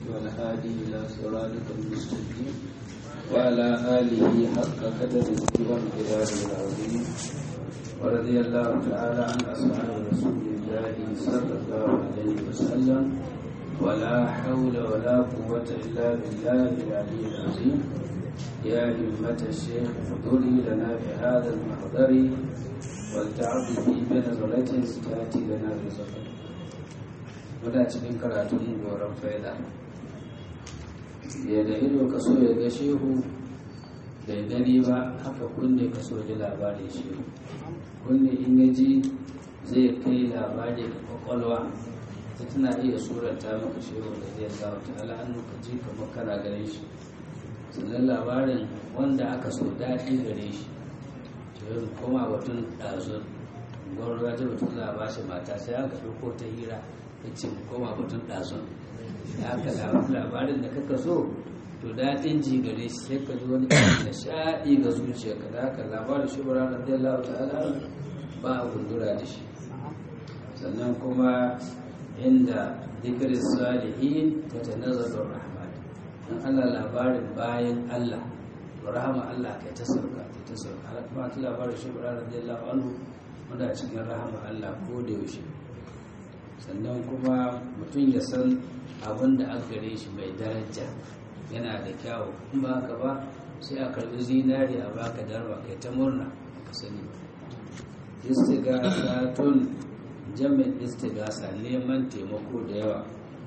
والهادي إلى صراطك المستقيم وعلى آله حق قدره والقدار العظيم ورضي الله تعالى عن أصحاب رسول الله صلى الله عليه وسلم ولا حول ولا قوة إلا بالله العلي العظيم يا همة الشيخ احضري لنا بهذا المحضر ولتعطفي بنظرة تأتي لنا بزفر muna cikin karatun goron faida ya da ido ka so ya ga shehu bai gani ba haka kunne ka so ji labarin shehu kunne in ya ji zai kai labari ga kwakwalwa ta tana iya surata maka shehu da zai sa wata al'anu ka ji kamar kana ganin shi sannan labarin wanda aka so daɗi gare shi yanzu koma batun ɗazun gwamnati batun za a ba shi mata sai aka ɗauko ta hira ya ce mu koma batun ɗazun ya aka labarin da kaka so to daɗin ji gare shi sai ka ji wani da shaɗi ga zuciya ka da haka labarin shi bara da zai lawa ta'ala ba a gundura da shi sannan kuma inda dikirin salihin ta ta nazarin rahman don allah labarin bayan allah rahama allah kai ta sauka ta sauka har kuma ta labarin shi bara da zai lawa anhu wanda cikin rahama allah ko da yaushe sannan kuma mutum ya san abin da aka gare shi mai daraja yana da kyawu in ba haka ba sai a karbi zinari a baka darwa kai ta murna ka sani istigasatun jami'in istigasa neman taimako da yawa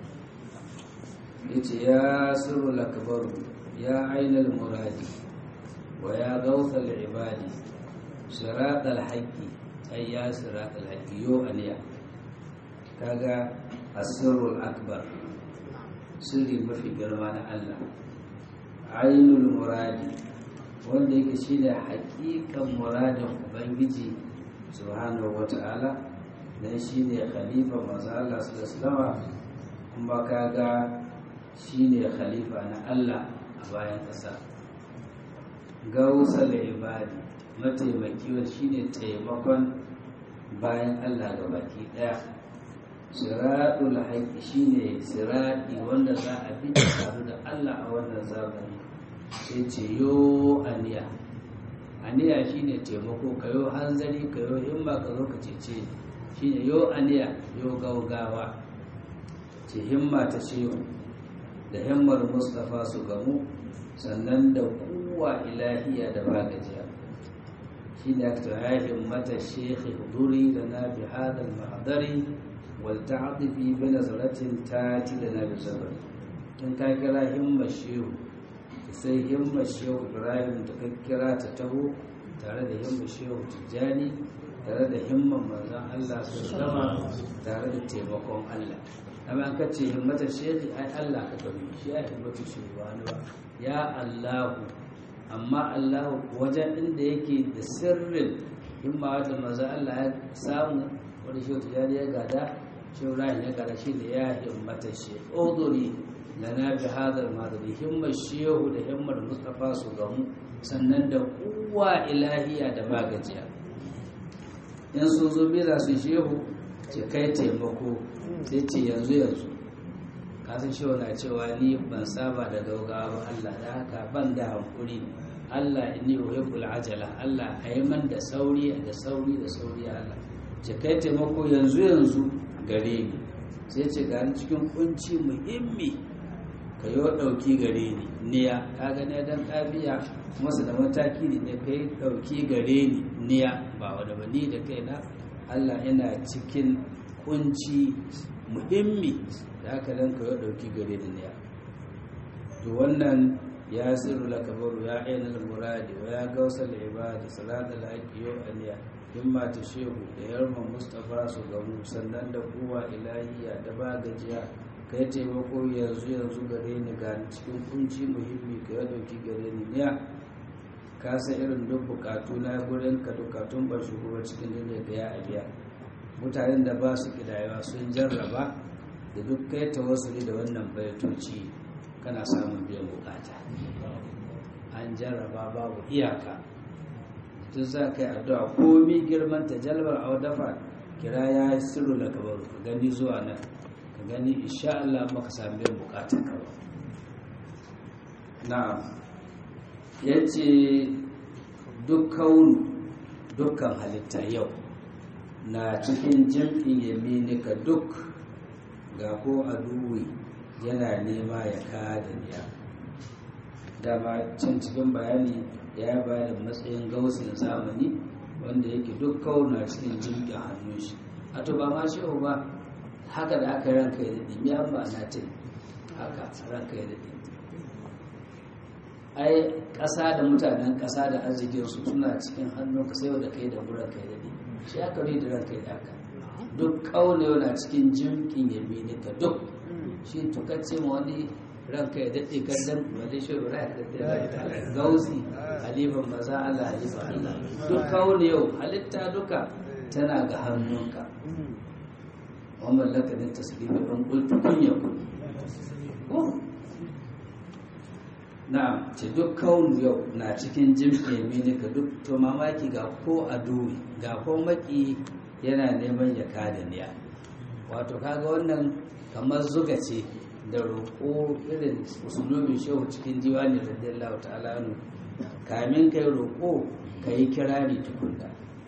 yace ya sirru lakabaru ya ainal muradi wa ya gauthal ibadi siratal haqqi ay ya siratal haqqi yo aniya kaga asirul akbar sirri mafi girma na Allah ainul muradi wanda yake shi da hakikan muradin ubangiji subhanahu wata'ala dan shi ne khalifa maza Allah sallallahu kuma kaga shi ne khalifa na Allah a bayan ƙasa gausal ibadi mataimaki shi ne taimakon bayan Allah ga baki ɗaya siraɗul haƙi shine siraɗi wanda za a bi tare da Allah a wannan zamani sai ce yo aniya aniya shine taimako kayo hanzari kayo himma ka zo ka cece shine yo aniya yo gaugawa ce himma ta shehu da himmar mustafa su gamu sannan da kuwa ilahiya da bagajiya shine aka ya himmata shekhi huduri da na bi hadal mahadari walta'atifi bi nazaratin tati da na bisabar in ka kira himma shehu sai himma shehu ibrahim da ka kira ta taho tare da himma shehu tijjani tare da himman manzon allah su zama tare da taimakon allah amma an kace himmata shehu ai allah ka gami shi ya himmatu shehu ba ba ya allahu amma allahu wajen inda yake da sirrin himma wata manzon allah ya samu wani shehu tijjani ya gada shaurahi na ƙarshe da ya himmata shi odori da na bi hadar madari himmar shehu da himmar mustapha su gamu sannan da kuwa ilahiya da magajiya in sun zo bira su shehu ce kai taimako sai ce yanzu yanzu kasan shehu na cewa ni ban saba da gaugawa ba allah da haka ban da hankuri allah inni uhibbul ajala allah a yi man da sauri da sauri da sauri allah ce kai taimako yanzu yanzu gare ni sai ce gani cikin kunci muhimmi ka yi ɗauki gare ni niya ka gane don ƙabiya masu da mataki ne ne ka yi ɗauki gare ni niya ba wadda ba ni da kai na allah yana cikin kunci muhimmi da aka dan ka yi ɗauki gare ni niya to wannan ya sirru lakabaru ya ainihin muradi wa ya gausa ibadi salatu laƙi yau aniya himma ta shehu da yarman mustapha su gamu sannan da kowa ilahiya da ba gajiya kai taimako yanzu yanzu gare ni ga cikin kunci muhimmi ka ya dauki gare ni niya ka san irin duk bukatu na gurin ka bukatun ba shugaba cikin duniya da ya abiya mutanen da ba su kidayewa sun jarraba da duk kai tawassuli da wannan baitoci kana samun biyan bukata an jarraba babu iyaka tun za ka yi addu'a komi girman ta jalbar a dafa kira ya yi sirru da kabaru ka gani zuwa nan ka gani insha Allah maka sami biyan bukatar ka ba na'am yace dukkan dukkan halitta yau na cikin jam'in yaminika duk ga ko aduwi yana nema ya kada niya dama can cikin bayani ya bayar matsayin gausin zamani wanda yake duk kauna cikin jirgin hannun shi a to ba ma shi ba haka da aka ranka ya daɗi ya ba na ce haka ranka ya daɗi ai ƙasa da mutanen ƙasa da arzikinsu suna cikin hannun ka sai da kai da buran kai daɗi shi aka da ranka ya daka duk kauna na cikin jirgin yamini ka duk shi tukacce ma wani ranka ya daɗe gandun wale shi rura ya gausi halifan maza Allah halifan Allah duk kawo yau halitta duka tana ga hannunka wa mallaka din tasbihi ɗan ƙultu kun ya na'am ce duk kawun yau na cikin jimfe mini ka duk to mamaki ga ko a duwi ga ko maki yana neman ya kada niya wato kaga wannan kamar zuga ce da roƙo irin musulmin shehu cikin diwani radiyallahu ta'ala anu kamin kai roƙo ka yi kirari tukunna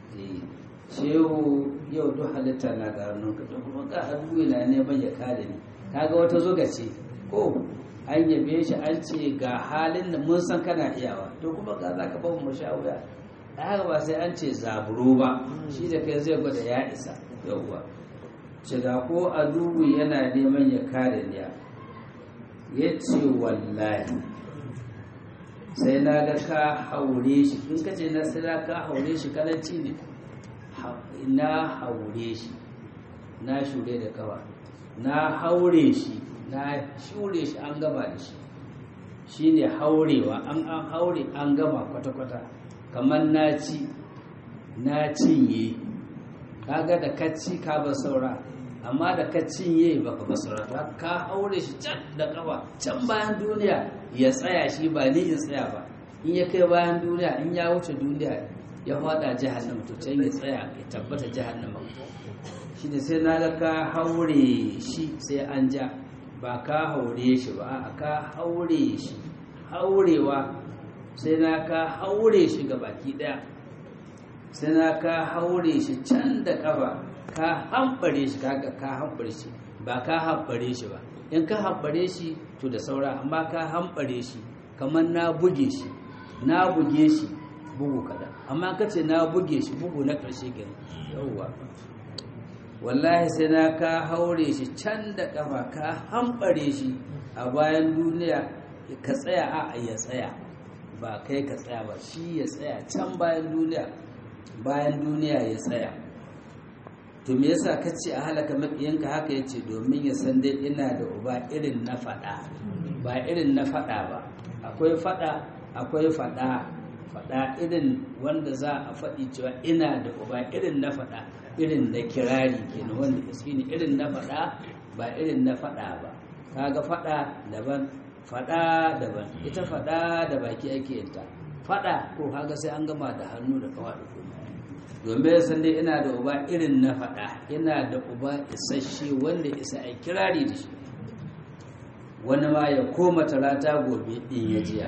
shehu yau duk halitta na ga hannunka to kuma ka hannu na neman ya kada ni kaga wata zuga ce ko an yabe shi an ce ga halin da mun san kana iyawa to kuma ga za ka ba mu sha wuya da haka ba sai an ce zaburo ba shi da kai zai gwada ya isa yauwa ce da ko adubu yana neman ya kare niya ya ce wallahi sai na ga ka haure shi in ka ce na sai ka haure shi kalanci ne na haure shi na shure da kawa na haure shi na shure shi an gama da shi shi ne haurewa an an haure an gama kwata-kwata kamar na ci na cinye kaga da kacci ka ba saura amma da ka cinye baka ba saura to ka haure shi can da kafa can bayan duniya ya tsaya shi ba ni in tsaya ba in ya kai bayan duniya in ya wuce duniya ya fada jahannama to can ya tsaya ya tabbata jahannama shi ne sai na ga ka haure shi sai an ja ba ka haure shi ba a ka haure shi haurewa sai na ka haure shi ga baki daya sai na ka haure shi can da kafa ka hambare shi kaga ka hambare shi ba ka hambare shi ba in ka hambare shi to da saura amma ka hambare shi kamar na buge shi na buge shi bugu kaɗan amma ka ce na buge shi bugu na ƙarshe kenan yauwa wallahi sai na ka haure shi can da kafa ka hambare shi a bayan duniya ka tsaya a ya tsaya ba kai ka tsaya ba shi ya tsaya can bayan duniya bayan duniya ya tsaya to me yasa ka ce a halaka makiyanka haka yace domin ya san dai ina da uba irin na faɗa ba irin na faɗa ba akwai faɗa akwai faɗa faɗa irin wanda za a faɗi cewa ina da uba irin na faɗa irin na kirari kenan wanda gaske ne irin na faɗa ba irin na faɗa ba kaga faɗa daban faɗa daban ita faɗa da baki ake yinta faɗa ko kaga sai an gama da hannu da kawa da kuma domin san dai ina da uba irin na faɗa ina da uba isasshe wanda isa a kirari da shi wani ma ya koma talata gobe in ya jiya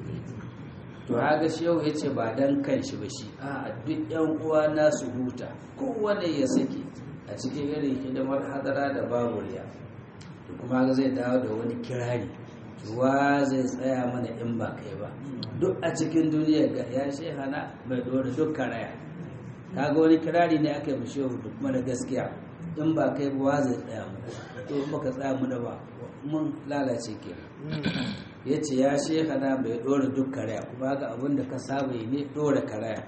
to haka shi yau ya ce ba dan kan shi ba shi a duk yan uwa na su huta kowane ya sake a cikin irin hidimar hadara da baburiya to kuma haka zai dawo da wani kirari wa zai tsaya mana in ba kai ba duk a cikin duniya ga ya shehana mai dora duk karaya kaga wani kirari ne aka yi mu shehu duk mana gaskiya in ba kai ba wa zai tsaya mu to in baka tsaya mu da ba mun lalace ke ya ce ya shekana bai ɗora duk karaya kuma ga abin da ka saba yi ne ɗora karaya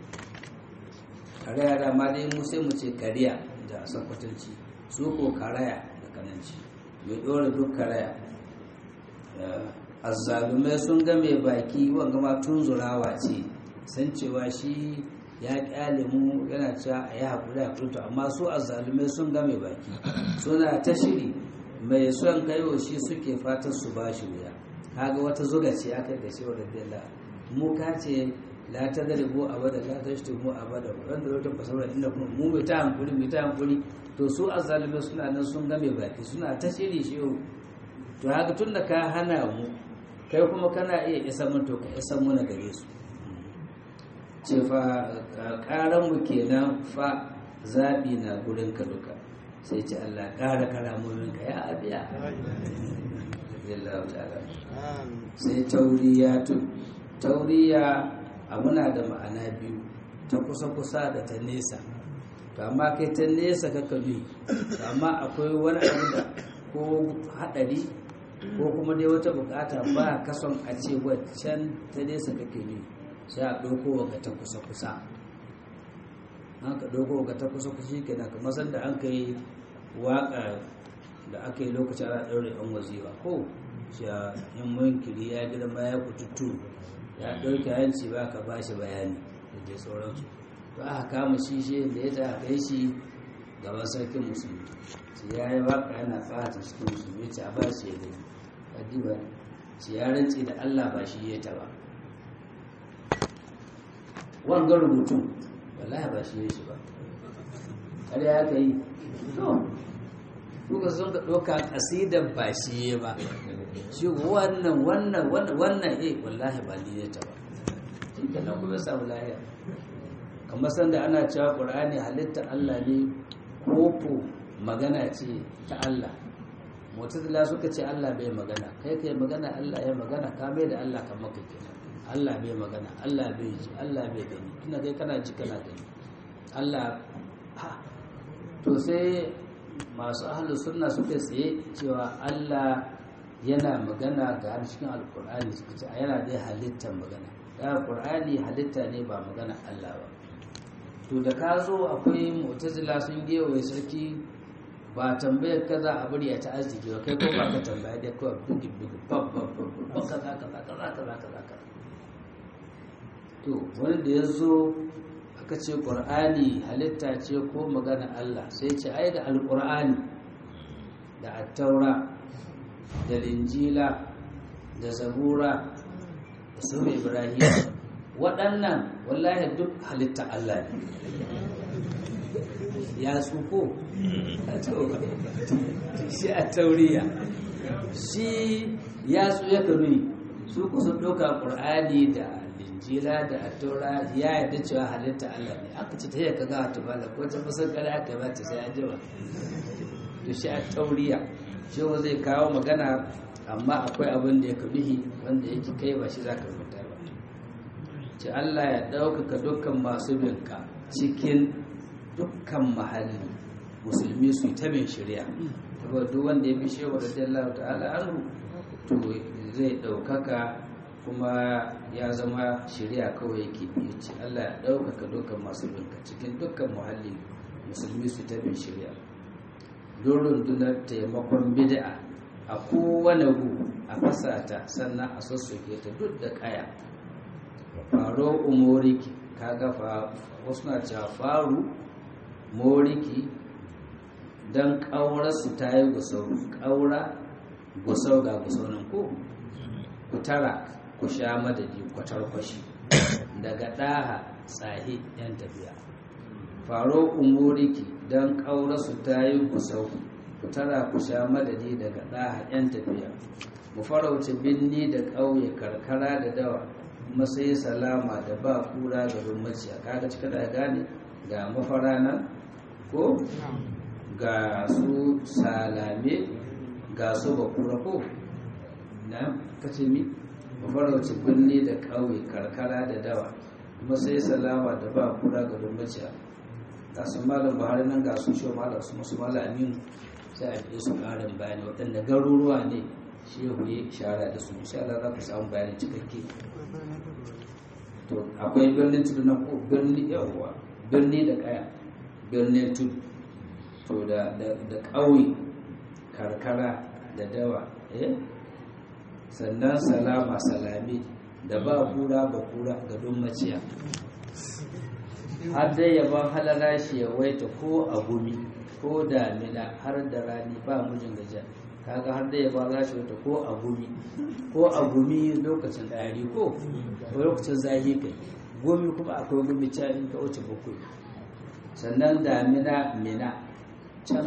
karaya da ma dai mu sai mu ce kariya da sakwatanci su ko karaya da kananci bai ɗora duk karaya azzalumai sun ga mai baki wanga ma tunzurawa ce san cewa shi ya kyale mu yana cewa a yi haƙuri a to amma su azzalumai sun ga mai baki suna ta shiri mai son kaiwa shi suke fatan su ba shi wuya kaga wata zuga ce aka da shi wadda bella mu ka ce la ta da ribo abada la ta shi mu abada wanda wata fasara inda kuma mu mai ta hankuri mai ta hankuri to su azzalumai suna nan sun ga mai baki suna ta shiri shi yau to haka tun da ka hana mu kai kuma kana iya isa mun to ka isa muna gare su ce fa karan mu kenan fa zabi na gurin ka duka sai ce Allah kara karamomin ka ya abiya Allah ta'ala sai tauriya tun tauriya muna da ma'ana biyu ta kusa-kusa da ta nesa to amma kai ta nesa kaka bi amma akwai wani abu da ko hadari ko kuma dai wata bukata ba kason a ce waccan ta nesa kake bi sai a ɗauko ga ta kusa-kusa an ka ɗauko ga ta kusa-kusa shi kenan kamar sanda an ka yi waƙa da aka yi lokacin ana ɗaure yan waziwa ko shi a yan munkiri ya girma ya kututu ya ɗauke hanci ba ka ba shi bayani da dai sauransu to aka kama shi shi da ya ta kai shi gaban sarkin musulmi shi ya yi waka yana fata cikin musulmi ce a ba shi ya gani adiba shi ya rantse da allah ba shi ya taba wanga rubutun wallahi ba shi ya shi ba har ya ka yi to kuka sun ka ɗauka ƙasidar ba shi ya ba shi wannan wannan wannan eh wallahi ba ni ya taba shi kenan kuma samu lahiya kamar sanda ana cewa ƙur'ani halitta Allah ne koko magana ce ta Allah mutazila suka ce Allah bai magana kai kai magana Allah ya magana ka mai da Allah kamar ka kenan Allah bai magana Allah bai ji Allah bai gani tuna kai kana ji kana gani Allah ha to sai masu ahlus sunna suka tsaye cewa Allah yana magana ga cikin alkur'ani suka ce yana dai halittar magana da alkur'ani halitta ne ba magana Allah ba to da ka zo akwai mu'tazila sun gewaye sarki ba tambayar ka za a bari a ta arziki ba kai ko ba ka tambaya dai kawai bugi bugi bab bab bab kaza kaza kaza kaza kaza kaza to wanda ya zo aka ce qur'ani halitta ce ko magana Allah sai ce ai da alqur'ani da attaura da linjila da zabura da sunan ibrahim waɗannan wallahi duk halitta Allah ne ya tsuko shi a tauriya shi ya tsu ya kanu su ku sun ɗauka ƙur'ani da linjila da attaura ya yadda cewa halitta Allah ne aka ce ta yi ka gawa tubala ko ta musan kare aka ba ta sai an jima to shi a tauriya shi zai kawo magana amma akwai abin da ya kabihi wanda yake kai ba shi za ka rubuta ba ce Allah ya ɗaukaka dukkan masu binka cikin dukkan mahalli musulmi su yi ta bin shirya saboda duk wanda ya bi shewa da dallar ta'ala anhu to zai ɗaukaka kuma ya zama shirya kawai yake biyu ce Allah ya ɗaukaka dukkan masu binka cikin dukkan muhalli musulmi su ta bin shirya don rundunar taimakon bid'a a kowane gu a fasata sannan a sassoke ta duk da kaya faro umoriki kaga fa wasu na cewa faru moriki don ƙaurarsu ta yi gusau ƙaura gusau ga gusau nan ko ku tara ku sha madadi kwatar kwashi daga ɗaha tsahi yan tafiya faro umoriki don ƙaurarsu ta yi gusau ku tara ku sha madadi daga ɗaha yan tafiya mu farauce binni da ƙauye karkara da dawa kuma sai salama da ba kura ga rummaciya kaga cika da gane ga mafara nan ko ga su salame ga su ba kura ko na kace mi mafarauci birni da ƙauye karkara da dawa kuma sai salama da ba kura ga rummaciya ga su malam buhari nan ga su shi malam su musu malam aminu sai a yi su ƙarin bayani waɗanda garuruwa ne shehu ya shara da su insha Allah za ku samu bayanin cikakke to akwai birnin tudu na ko birni yawa birni da kaya birnin tudu to da da ƙauye karkara da dawa eh sannan salama salami da ba kura ba kura ga don maciya har dai yaban halala shi ya waita ko a gumi ko damina har da rani ba mujin gajiya kaga har da ya ba za shi wata ko a gumi ko a gumi lokacin ɗari ko lokacin zahi kai gumi kuma akwai gumi can in ka wuce bakwai sannan damina mina can kasar Neja ko har da rani ba mujin gajiya to sai Allah ya ɗaukaka dukkan masu binka cikin dukkan muhalli musulmi su ta bin shirya don rundunar taimakon bid'a a kowane gu a fasata sannan a sassoke ta duk da kaya faro umoriki don ƙaurarsu ta yi gusau ku tara ku sha madadi kwatar kwashi daga ɗaha tsahi yan tafiya mu farauci binni da ƙauye karkara da dawa kuma sai salama da ba kura ga rummaciya kaga cika da gane ga mafara nan ko ga su salame ga su ba kura ko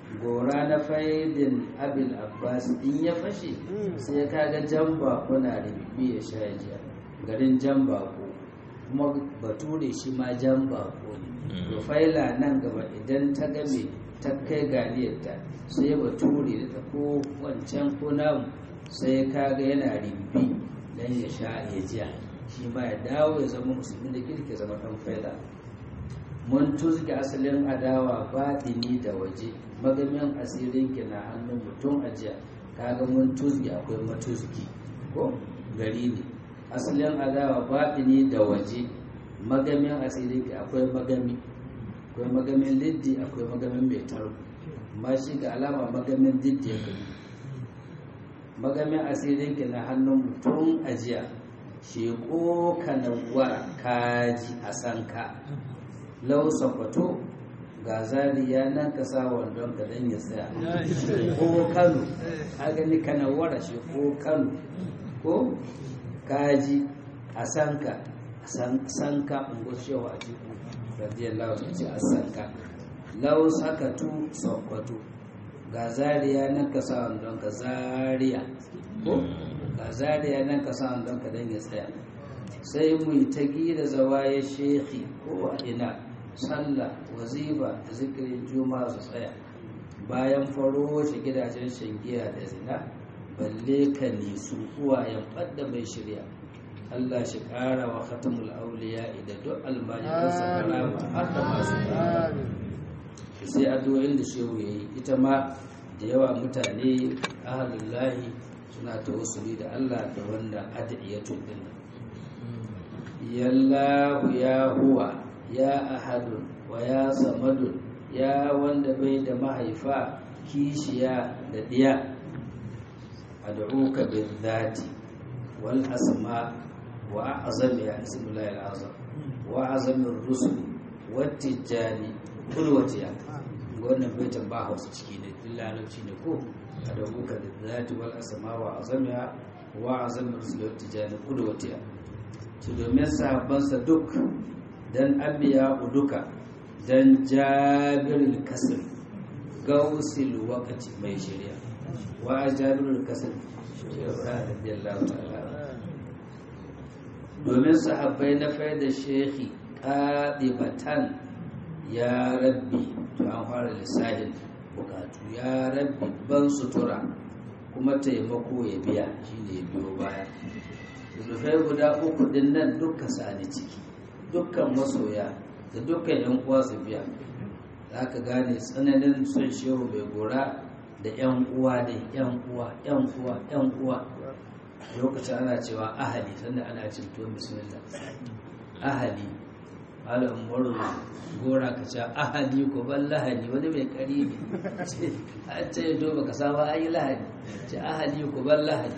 gora na faidin abil abbas in ya fashe sai ka ga jan bako na ribibi ya sha jiya garin jan bako kuma bature shi ma jan bako ne rufaila nan gaba idan ta game ta kai ganiyarta sai bature da ta ko wancan ko namu sai ka ga yana ribibi dan ya sha ya jiya shi ma ya dawo ya zama musulmi da kirki zama dan faida mun tuzge asalin adawa baɗini da waje magamin asirin ki na hannun mutum ajiya kaga mun tuzge akwai matuzgi ko gari ne asalin adawa baɗini da waje magamin asirin ki akwai magami akwai magamin liddi akwai magamin mai tarko amma shi ga alama magamin liddi ya gani magamin asirin ki na hannun mutum ajiya sheko kanawar kaji a sanka lau sakwato ga zariya nan ka sa wandon ka dan ya tsaya ko kano a gani kanawar sheko kano ko kaji a sanka sanka ungo shewa a jiku radiyallahu ta ce a sanka lau sakatu sakwato ga zariya nan ka sa wandon ka zariya ko ga zariya nan ka sa don ka dan ya tsaya sai mu yi ta gida zawaye shekhi ko a ina sallah wazifa da zikirin juma'a su tsaya bayan faro shi gidajen shangiya da zina balle ka nisu uwayen ɓadda mai shirya Allah shi ƙara wa khatamul auliya da duk almajiransa karama har da masu sai addu'o'in da shehu ya yi ita ma da yawa mutane ahalullahi suna tawassuli da Allah da wanda adiyatu din yallahu ya huwa ya ahadun wa ya samadun ya wanda bai da mahaifa kishiya da diya ad'uka bil dhati wal asma wa a'zam ya ismullahi al-azam wa azam ar-rusul wat tijani kulwatiya wannan baitin ba hausa ciki ne dillalauci ne ko أدعوك بالذات والأسماء وعظمها وعظم رسل التجاني قدوتها domin sahabbansa duk dan abiya duka dan jabirul kasir gausil wakati mai shirya wa jabirul kasir radiyallahu ta'ala domin sahabbai na faida shekhi qadibatan ya rabbi to an fara lissahin bukatu ya rabbi ban sutura kuma taimako ya biya shine ya biyo baya zufai guda uku din nan duka sani ciki dukkan masoya da dukkan yan uwa su biya za ka gane tsananin son shehu mai gora da yan uwa ne yan uwa yan uwa yan uwa lokacin ana cewa ahali sannan ana cin tuwon bismillah ahali malam murna gora ka ce ahali ko ban lahani wani mai kari ne an ce ya doba ka saba an yi lahani ce ahali ko ban lahani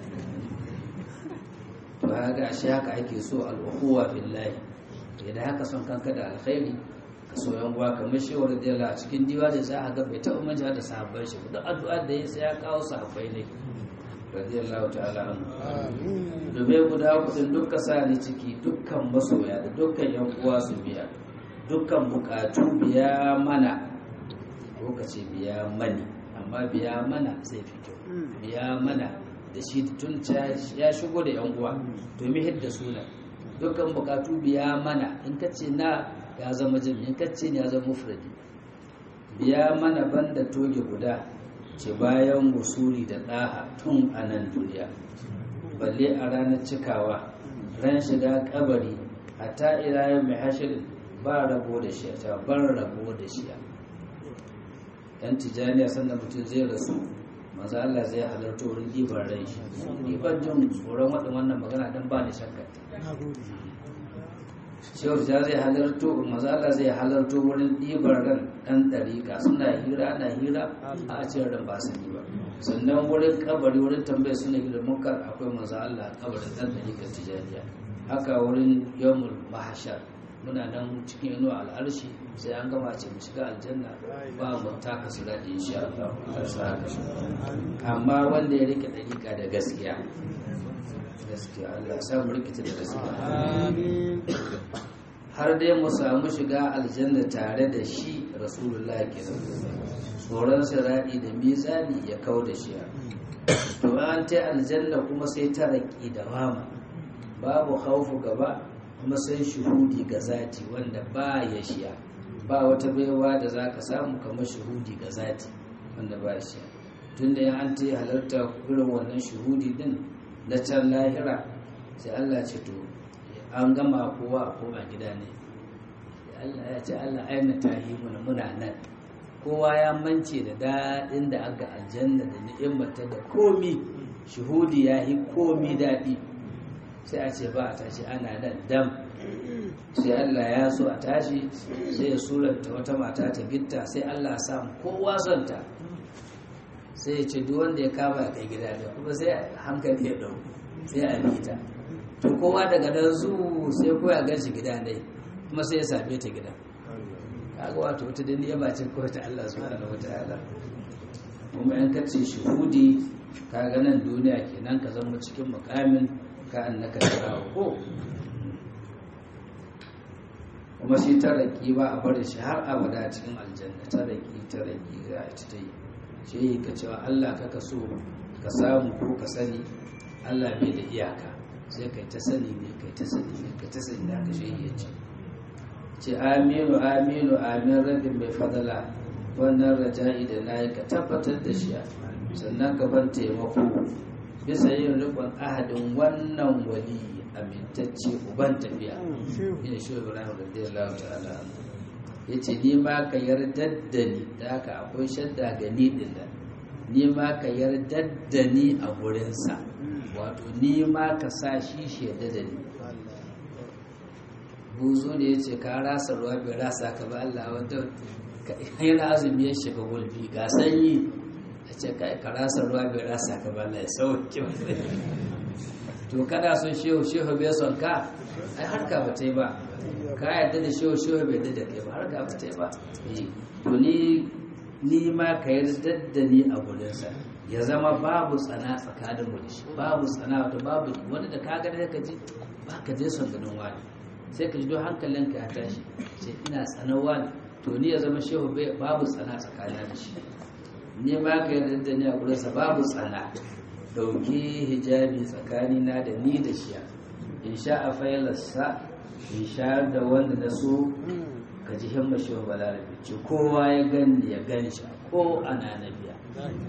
to haka shi haka ake so al'ukuwa billahi idan haka son kanka da alkhairi ka so yan uwa kamar shi wani dala a cikin diwa da za a ga bai taɓa manja da sahabbai shi duk addu'a da ya sai ya kawo sahabbai ne radiyallahu ta'ala anhu domin guda kudin dukka sa ni ciki dukkan masoya da dukkan yan uwa su biya dukkan bukatu biya mana lokaci biya mani amma biya mana zai fi kyau biya mana da shi tun ya shigo da yan uwa domin hidda suna dukkan bukatu biya mana in ka ce na ya zama jami in ka ce ya zama mufradi biya mana banda toge guda ce bayan wasuri da ɗaha tun a nan duniya balle a ranar cikawa ran shiga kabari hatta irayen mai hashirin ba rabo da shi ta bar rabo da shi yan tijaniya sannan mutum zai rasu maza Allah zai halarta wurin ɗiban rai shi ɗiban jin tsoron waɗin wannan magana don ba ni shakka shehu ja zai halarto maza Allah zai halarto wurin ɗiban ran ɗan ɗariƙa suna hira ana hira a cikin ran ba su ba sannan wurin kabari wurin tambaya suna hira munkar akwai maza Allah kabarin ɗan ɗariƙar tijaniya haka wurin yawmul mahashar muna nan cikin inuwa al'arshi sai an gama ce mu shiga aljanna ba mu taka su daɗi insha Allah amma wanda ya rike dariƙa da gaskiya gaskiya Allah sa mu rikita da gaskiya har dai mu samu shiga aljanna tare da shi rasulullahi kenan tsoron siradi da mizani ya kau da shi to an ta aljanna kuma sai ta raki da wama babu khaufu gaba kuma sai shuhudi ga zati wanda ba ya shiya ba wata baiwa da za ka samu kamar shuhudi ga zati wanda ba shi tun da an ta halarta irin wannan shuhudi din na can lahira sai Allah ce to an gama kowa a koma gida ne Allah ya ce Allah aina tahi muna muna nan kowa ya mance da daɗin da aka aljanna da ni'immata da komi shuhudi ya yi komi daɗi sai a ce ba a tashi ana nan dam sai Allah ya so a tashi sai ya suranta wata mata ta gitta sai Allah ya samu kowa son ta sai ya ce duk wanda ya kama kai gida da kuma sai hankali ya ɗau sai a bi ta to kowa daga nan zu sai ko ya gan shi gida dai kuma sai ya same ta gida kaga wato wata da niyya ce ko ta Allah subhanahu wataala kuma yan kace shuhudi kaga nan duniya kenan ka zama cikin mukamin ka annaka tarawo ko kuma shi taraki ba a barin shi har abada cikin aljanna taraki taraki za a ci ta yi shi ka cewa Allah kaka so ka samu ko ka sani Allah bai da iyaka sai kai ta sani ne kai ta sani ne kai ta sani da ka shi ya ce ce aminu aminu amin rabin mai fadala wannan raja'i da na yi ka tabbatar da shi sannan ka ban taimako bisa yin rikon ahadin wannan wali amintacce uban tafiya ina shi ibrahim radiyallahu ta'ala ya ce ni ma ka yarda da ni da haka akwai shadda ga ni din da ni ma ka yarda da ni a gurinsa wato ni ma ka sa shi shaida da ni buzo ne ya ce ka rasa ruwa bai rasa ka ba Allah wanda yana azumi ya shiga gulbi ga sanyi ya ce ka rasa ruwa bai rasa ka ba Allah ya sauke to kada son shehu shehu bai son ka ai harka ba ta yi ba ka yadda da shehu shehu bai yadda da kai ba harka ba ta yi ba to ni ni ma ka yarda da ni a gurinsa ya zama babu tsana tsakanin mu da shi babu tsana wato babu wani da ka ga da ka ji ba ka je son ganin wani sai ka ji don hankalinka ya tashi sai ina tsanar wani to ni ya zama shehu babu tsana tsakanin da shi ni ma ka yarda da ni a gurinsa babu tsana dauki hijabi tsakanina da ni da shi in sha a failarsa in sha da wanda na so ka ji himma shi wa balarabe ce kowa ya gani ya gani shi ko ana na biya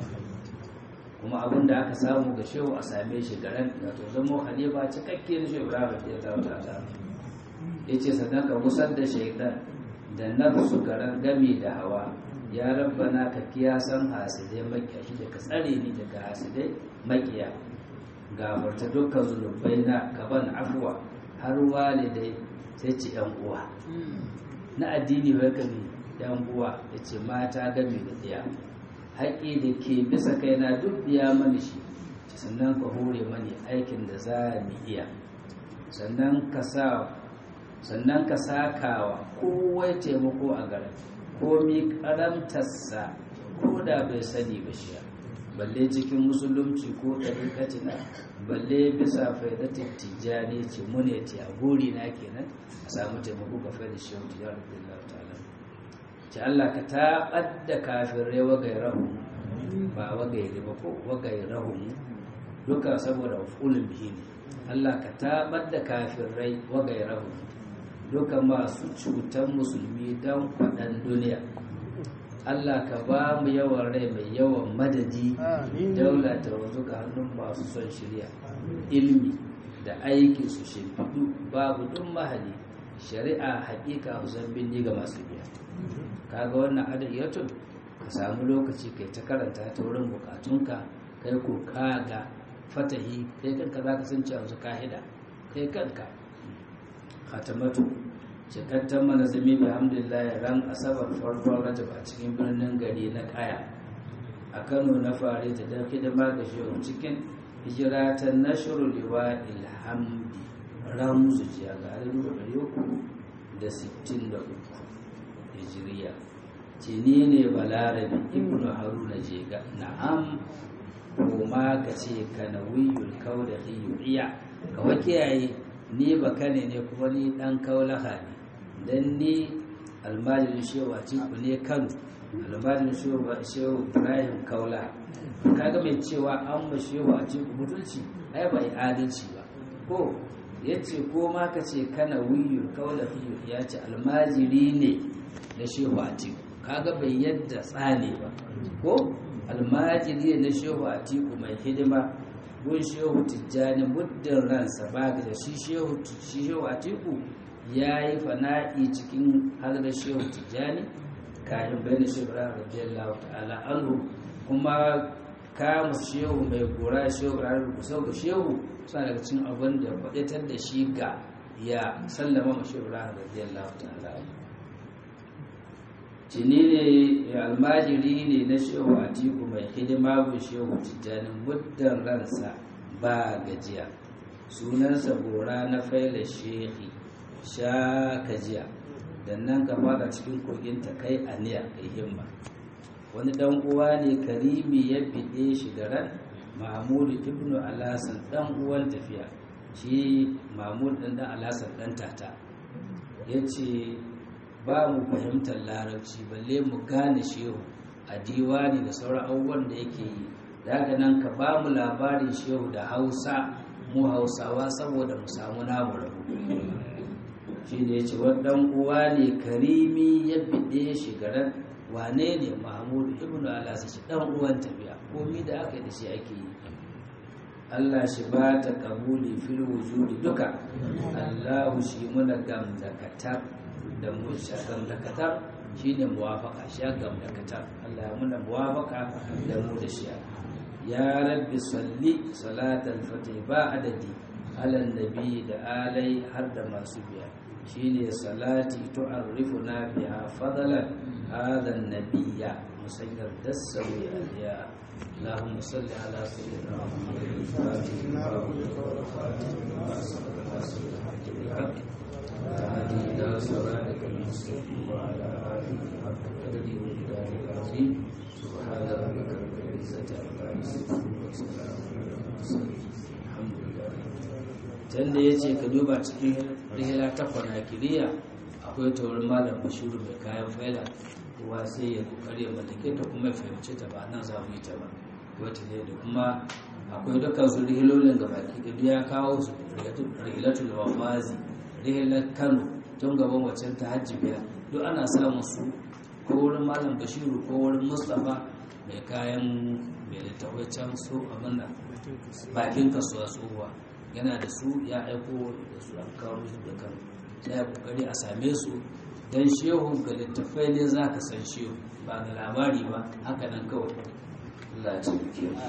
kuma abin da aka samu ga shehu a same shi garan da to zama halifa cikakke na shehu ibrahim ya zama ta ta ya ce sannan ka musar da shaidan da nafsu garan gami da hawa ya rabbana ka kiyasan hasidai makiya shi da ka tsare ni daga hasidai makiya gafarta dukkan zunubai na gaban afuwa har walidai sai ce yan uwa na addini wai kami yan uwa ya ce mata gami da ɗaya haƙƙi da ke bisa kaina duk biya mani shi sannan ka hore mani aikin da za mu iya sannan ka sa sannan ka sakawa kowai taimako a garin komi karamtarsa ko da bai sani ba shi balle cikin musulunci ko ɗariƙatina balle bisa faidatin tijjani ce mune ce a guri na kenan a samu taimako ga faida shi wata yawon billah ta'ala ce Allah ka taɓar da kafirai wagai rahu ba wagai riba ko wagai rahu duka saboda fulun bihi ne Allah ka taɓar da kafirai wagai rahu duka masu cutan musulmi don kwaɗan duniya Allah ka ba mu yawan rai mai yawan madadi daula ta wanzu ga hannun masu son shirya ilmi da aiki su shimfiɗu babu duk mahali shari'a haƙiƙa husan binni ga masu biya kaga wannan adayyatun ka samu lokaci kai ta karanta ta wurin bukatunka kai ko kaga fatahi kai kanka za ka san cewa su kahida kai kanka khatamatu cikakken manazami bi hamdulillah ran asabar farkon rajab a cikin birnin gari na kaya a kano na fare ta don hidima ga shehu cikin hijira ta nashru liwa ilhamdi ramzu jiya ga alibu ɗari uku da sittin da uku hijiriya ce ni ne balarabi ibnu haruna jega na'am kuma ka ce ka nawiyul kauda iya ka wa kiyaye ni bakane ne kuma ni dan kaulaha ne dan ni almajirin shewa ciku ne kano almajirin shehu ba shehu ibrahim kaula kaga mai cewa an ma shehu a cikin mutunci ai ba yi adalci ba ko ya ce ko ma ka ce kana wiyu kaula fiye ya ce almajiri ne na shehu a cikin kaga bai yadda tsane ba ko almajiri ne na shehu a tiku mai hidima gun shehu tijjani muddin ransa ba da shi shehu shi shehu a tiku ya yi fana'i cikin hadar shehu tijjani kayan bayan shehu ra radiyallahu ta'ala anhu kuma kama shehu mai gora shehu ra rukusau ga shehu suna daga cikin abin da faɗitar da shi ga ya sallama ma shehu ra radiyallahu ta'ala anhu cini ne almajiri ne na shehu a tiku mai hidima gun shehu tijjani muddin ransa ba gajiya sunansa gora na faila shehi sha kajiya dan nan ka fada cikin kogin ta kai aniya kai himma wani dan uwa ne karimi ya bide shi da ran mahmudu ibnu alasan dan uwan tafiya shi mahmud dan dan alasan dan tata yace ba mu fahimtar larabci balle mu gane shehu a diwani da sauran abubuwan da yake yi daga nan ka ba mu labarin shehu da hausa mu hausawa saboda mu samu namu rabu shi ne ya ce wadan uwa ne karimi ya bide shi garan wane ne mahmud ibn alasa shi dan uwan tafiya komi da aka yi da shi ake yi Allah shi ba ta kabuli fil wujudi duka Allahu shi muna gam da katar da mu gam da katar shine muwafaka shi gam da katar Allah ya muna muwafaka da mu da shi ya rabbi salli salatal fatih ba adadi ala nabi da alai har da masu biya shine salati tu'arrifuna biha fadlan hadha an-nabiyya musayyar dasawi aliya اللهم صل على سيدنا محمد الفاتح لما أغلق والخاتم لما سبق ناصر الحق بالحق وهدي إلى صراطك المستقيم وعلى آله حق قدره ومقداره العظيم سبحان ربك رب العزة عما يصفون وسلام على المرسلين الحمد لله can da ya ce ka duba cikin rihila ta kwanakiriya akwai taurin malam bashiru mai kayan faila kowa sai ya kokari ya mallake ta kuma ya fahimci ta ba nan za mu yi ta ba wata ne da kuma akwai dukkan su rihilolin ga baki da ya kawo su rihilatul wafazi rihilar kano tun gaban waccan ta hajji biya duk ana samun su ko wurin malam bashiru ko wurin mustapha mai kayan mai littafai can su abin da bakin kasuwa tsohuwa yana da su ya aiko da su an kawo su da kano sai ya kokari a same su don shehu ga littafai ne za ka san shehu ba da labari ba haka nan kawai Allah ya taimake mu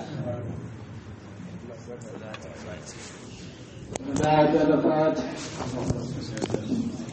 بعد الفاتح